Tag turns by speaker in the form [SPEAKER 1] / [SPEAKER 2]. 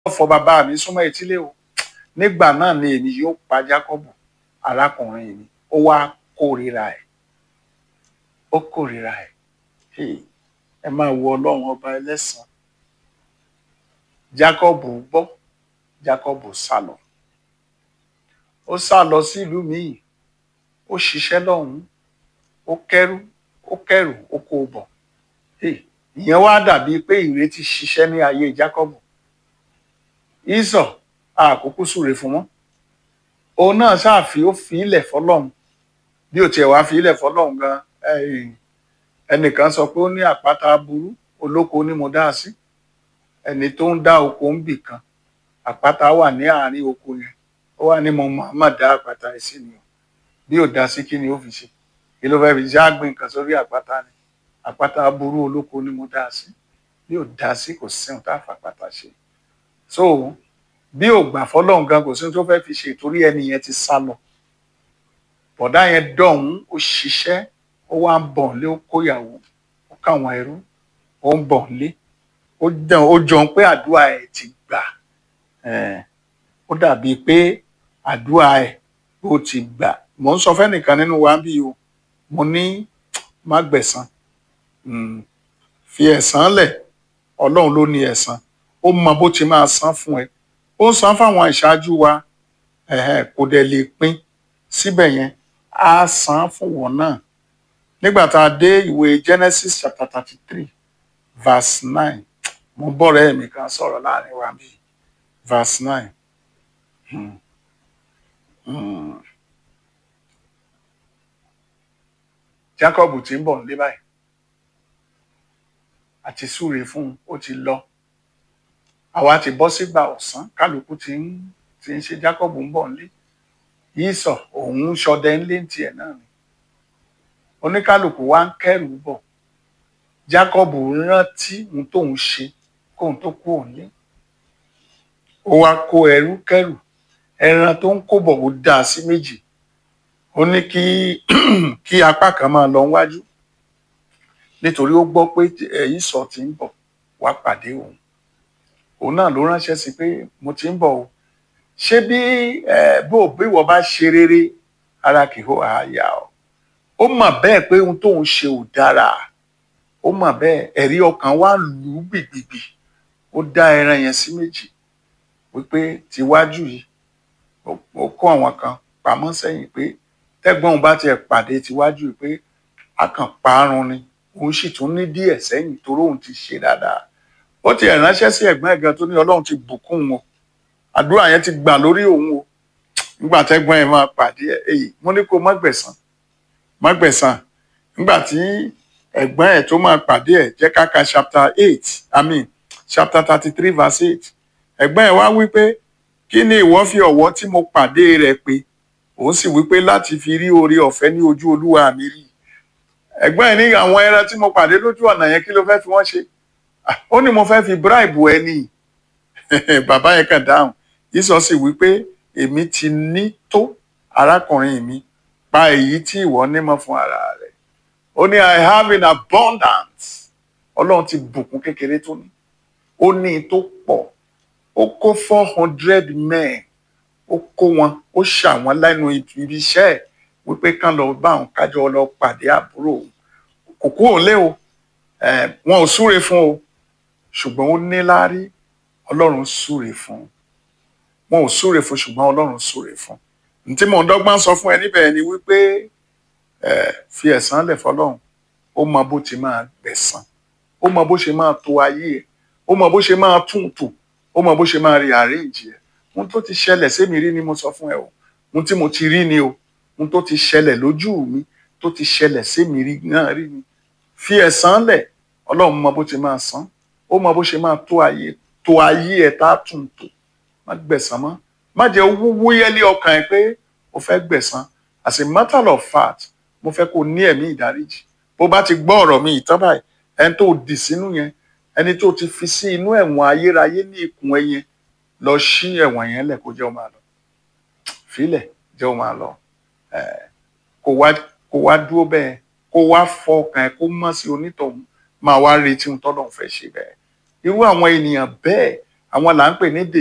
[SPEAKER 1] ọ̀fọ̀ bàbá mi súnmọ́ etílé o nígbà náà ni èmi yóò pa Jákọ́bù arákùnrin mi ó wá kórìíra ẹ̀ ó kórìíra ẹ̀ Hey, ẹ máa wo ọlọ́run ọba ẹlẹ́sàn Jákọ́bù gbọ́ Jákọ́bù sá lọ ó sá lọ sí ìlú míì ó ṣiṣẹ́ lọ́hùn-ún ó kẹ́rù ó kẹ́rù ó kó o bọ̀ Hey, ìyẹn wá dàbí pé ìrètí ṣiṣẹ́ ní ayé Jákọ́bù ìsọ̀ àkókò súre fún wọn òun náà ṣáàfi ó fi ilẹ̀ fọlọ́run bí ó tiẹ̀ wá fi ilẹ̀ fọlọ́run gan ẹ̀yìn ẹnìkan sọ pé ó ní àpáta aburú olóko ni mo dá sí ẹni tó ń dá oko ń bì kan àpáta wà ní àárín oko yẹn ó wà ní mo máa dá àpáta yìí sí ni o bí ò dá sí kí ni ó fi ṣe kí ló fẹ́ fi ṣe àgbìn nǹkan sórí àpáta ni àpáta aburú olóko ni mo dá sí bí ò dá sí kò sí ohun tá a fàpáta ṣe so bí ò gbà fọlọ́run gan kò sí ohun tó fẹ́ fi ṣe ìtorí ẹni yẹn ti sá lọ bọ̀dá yẹn dọ̀hún ó ṣiṣẹ́ ó wá ń bọ̀ nílé ó kóyàwó ó káwọn ẹrú ó ń bọ̀ nílé ó dàn ó jọ pé àdúrà ẹ̀ ti gbà Eh, ó dàbíi pé àdúrà ẹ̀ ó ti gbà mò ń sọ fẹ́nìkan nínú wa bí o mo ní má gbẹ̀san Mm, fi ẹ̀san lẹ̀ ọlọ́run ló ní ẹ̀san ó mọ bó ti máa san fún ẹ ó ń san fáwọn ìṣáájú wa ẹ̀hẹ́n, kò dẹ̀ lè pín síbẹ̀ yẹn á san fún wọn náà nígbà tá a dé ìwé Genesis chapter thirty three verse nine mo bọ́rẹ̀ mi kan sọ̀rọ̀ láàrin wa bíi verse nine. Hmm. Hmm. Jacob tí ń bọ̀ nílé báyìí àti súre fún un ó ti lọ àwa ti bọ́ sígbà ọ̀sán kálukú ti ń ti ń ṣe Jacob ń bọ̀ nílé yíṣọ òun ń ṣọdẹ ńlé ń tiẹ̀ náà ni oníkálukú wa ń kẹ́rù bọ̀ Jacob rántí ohun tóun ṣe kóun tó kú òun lé ó wá kó ẹrú kẹ́rù ẹran tó ń kó bọ̀ ó dá a sí méjì ó ní kí kí apá kan máa lọ wájú nítorí ó gbọ́ pé ẹ̀yìn sọ ti ń bọ̀ wá pàdé òun òun náà ló ránṣẹ́ sí pé mo ti ń bọ̀ o ṣé bí ẹ bó bí wọ́n bá ṣe rere ara kì í hó àyà o ó mọ̀ bẹ́ẹ̀ pé ohun tóun ṣe ò dára ó mọ̀ bẹ́ẹ̀ ẹ̀rí ọkàn wa lù ú gbìgbìgbì ó dá ẹran yẹn sí méjì wípé tiwájú yìí ó kó àwọn kan pamọ́ sẹ́yìn pé tẹ́gbọ́n òun bá tiẹ̀ pàdé tiwájú yìí pé a kàn parun ni òun sì tún ní díẹ̀ sẹ́yìn torí òun ti ṣe dáadáa ó ti ránṣẹ́ sí ẹ̀gbọ́n ẹ̀gan tó ní ọlọ́run ti bùkún wọn àdúrà yẹn ti gbà lórí òun o nígbà tẹ́gbọ́n ẹ̀ máa pàdé ẹ̀ èyí mo ní kó má gbẹ̀san má gbẹ̀san nígbà tí ẹ̀gbọ́n ẹ̀ tó máa pàdé ẹ̀ jẹ́ ká ka chapter eight i mean chapter thirty three verse eight ẹ̀gbọ́n ẹ̀ wá wí pé kí ni ìwọ fi ọ̀wọ́ tí mo pàdé rẹ̀ pé òun sì wí pé láti fi rí oore ọ̀fẹ́ ní ojú olúwa mi rí ẹ̀gbọ́n ẹ̀ ní àwọn ẹran tí mo pàdé lójú ọ̀nà yẹn kí ló fẹ́ fi wọ́n ṣe ó ní mo fẹ́ fi bribe ẹ ní bàbá yẹn kàn dáhùn yíṣọ sì wí pé èmi ti ní tó arákùnrin mi pa èyí tí ìwọ nímọ̀ fún ara rẹ̀ ó ní i have in abundance ọlọ́run ti bùkún kékeré tó ní ó ní tó pọ̀ ó kó four hundred men ó kó wọn ó ṣà wọn lẹ́nu ibi iṣẹ́ ẹ̀ wípé kán lọ bá àwọn kájọ lọ pàdé àbúrò òun kò kú òun lé o wọn ò súre fún o ṣùgbọ́n ó níláárí ọlọ́run súre fún wọn ò súre fún ṣùgbọ́n ọlọ́run súre fún n tí mò ń dọ́gbọ́n sọ fún ẹ níbẹ̀ ni wípé fi ẹ̀san lẹ̀ fọlọ́run ó mọ bó ti máa gbẹ̀san ó mọ bó ṣe máa to ayé ẹ̀ ó mọ bó ṣe máa tún tò ó mọ bó ṣe máa rí àríǹjì ẹ̀ ohun tó ti ṣẹlẹ̀ sémi rí ni mo sọ fún ẹ o ohun tí mo ti rí ni o ohun tó ti ṣẹlẹ̀ lójú mi tó ti ṣẹlẹ̀ sémi rí náà rí ni fi ẹ̀san lẹ̀ ọlọ́run mọ bó ti máa san ó mọ bó ṣe máa tó ayé tó ayé ẹ̀ tá a tún tò má gbẹ̀san mọ́ má jẹ́ wúyẹ́lé ọkàn ẹ pé o fẹ́ gbẹ̀san as a matter of fact mo fẹ́ kó o ní ẹ̀mí ìdáríjì bó bá ti gbọ́ ọ̀rọ̀ mi ìtàn báyìí ẹni tó dì sínú yẹn ẹni tó ti fi sí inú ẹ̀wọ̀n ayérayé ní ikùn ẹ yẹn lọ ṣí ẹ̀wọ̀n yẹn lẹ̀ kó jẹ́ ó máa lọ filẹ̀ jẹ́ ó máa lọ kó wá kó wá dúró bẹ́ẹ̀ kó wá fọkàn ẹ̀ kó mọ̀ sí onítọ̀hún máa wá retí ohun tọ́lọ́run fẹ́ ṣe bẹ́ẹ̀ irú àwọn ènìyàn bẹ́ẹ̀ àwọn là ń pè ní